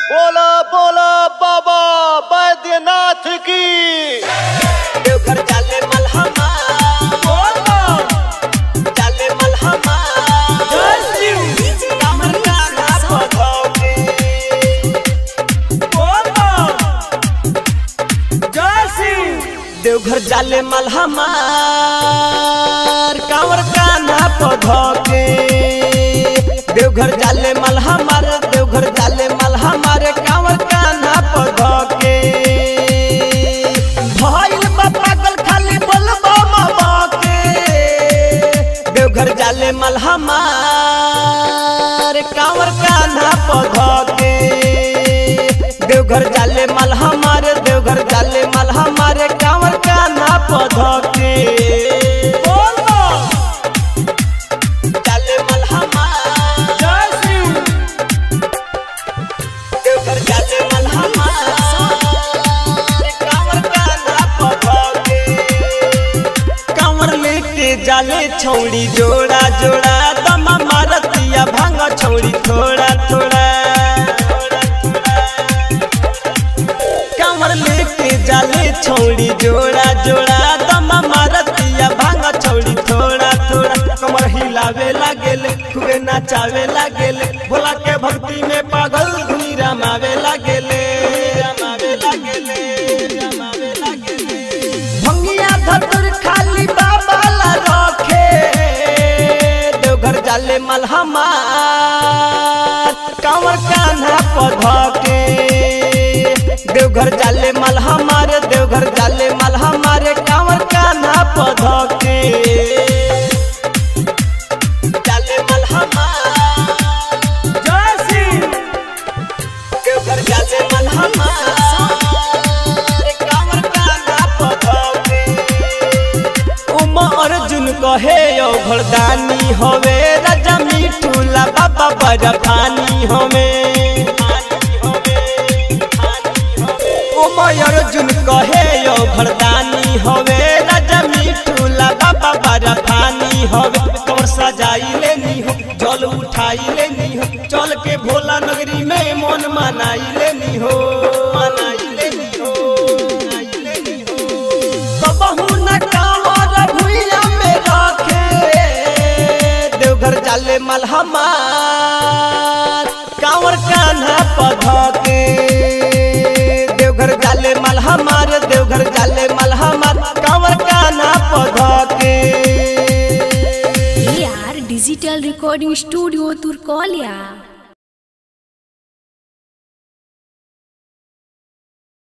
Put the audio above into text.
बोला बोला बाबा बैद्यनाथ की देवघर जाले मलहमा जाले मलहमा कमर कान्हा पधौके देवघर जाले मलहमा कांवर कान्हा पधौके देवघर जाले मलहमा रे देवघर जाले मलहमा रे कांवर कान्हा पधौके भइल बा पागल खाली बोलबा मामा के देवघर जाले मलहमा रे कांवर कान्हा पधौके देवघर जाले मलहमा रे देवघर जाले मलहमा रे कांवर कान्हा पधौके जाले मलहमा देवघर जाले मलहमा रे कांवर कान्हा पधौके कांवर लेके जाले छौड़ी जोड़ा जोड़ा दमा मारतिया भांग छौड़ी थोड़ा थोड़ा कांवर लेके जाले छौड़ी जोड़ा जोड़ा दमा मारतिया भांग छौड़ी थोड़ा थोड़ा कमर हिलावे लागेले खूबे नाचावे लागेले भोला के भक्ति में पागल धुनी रमावे लागेले रमावे लागेले रमावे लागेले भंगिया धतुर खाली बाबा ला रखे देवघर जाले मलहमा कांवर कान्हा पधके देवघर जाले मलहमा रे देवघर जाले मलहमा रे कांवर कान्हा पधके जाले मलहमा देवघर जाले मलहमा रे कांवर कान्हा पधके उमा अर्जुन कहे यो घरदानी होवे राजा मिठूला बाबा बड़ा फानी होवे उमा अर्जुन कहे यो घरदानी होवे राजा मिठूला बाबा बड़ा फानी होवे कमर सजाई लेनी हो जल उठाई लेनी हो चल के भोला नगरी में मन मनाई लेनी हो मनाई लेनी हो मनाई लेनी हो कबहू न कांवर भुइया में रखे देवघर जाले मलहमा कांवर कान्हा पधके देवघर जाले मलहमा रे देवघर जाले मलहमा कांवर Kanha पधके AR Digital Recording Studio Turcolia